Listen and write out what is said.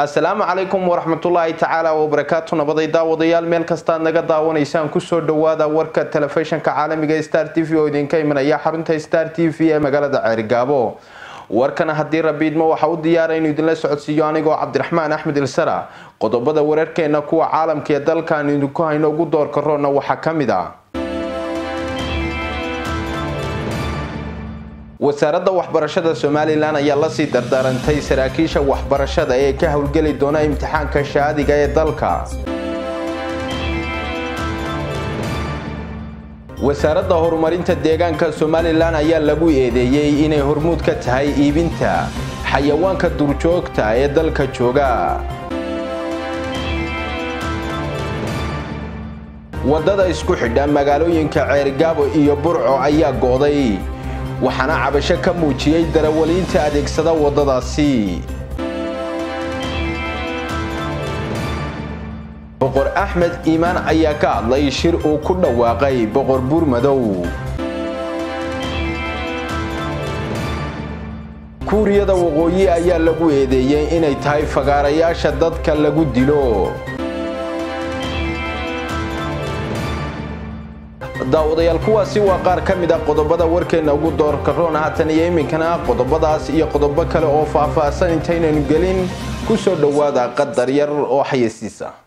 asalaamu calaykum waraxmatullaahi tacaala wabarakaatu nabaday daawadayaal meel kastaad naga daawanaysaan kusoo dhawaada warka telefishinka caalamiga star t v oo idinka imanaya xarunta star t v ee magaalada ceerigaabo warkana haddii rabiidmo waxa u diyaara inuu idinla socodsiiyo anigoo cabdiraxmaan axmed ilsara qodobada wararkeena kuwa caalamka ee dalkan idinku hayno ugu doorka roona waxaa ka mid a wasaaradda waxbarashada somalilan ayaa lasii dardaarantay saraakiisha waxbarashada ee ka howlgeli doona imtixaanka shaadiga ee dalka wasaaradda horumarinta deegaanka somalilan ayaa lagu eedeeyey inay hormuud ka tahay iibinta xayawaanka durjoogta ee dalka jooga wadada isku xidha magaalooyinka ceerigaabo iyo burco ayaa gooday waxaana cabasho ka muujiyey darawaliinta adeegsada waddadaasi boqor axmed iimaan ayaa ka hadlay shir uu ku dhawaaqay boqor buurmadow kuuriyada waqooyi ayaa lagu eedeeyey inay tahay fagaarayaasha dadka lagu dilo daawadayaal kuwaasi waa qaar ka mid ah qodobada warkeena ugu doorka roon haatan iyo iminkana qodobadaas iyo qodobo kale oo faahfaahsan intaynaynu gelin ku soo dhowaada qadar yar oo xayasiisa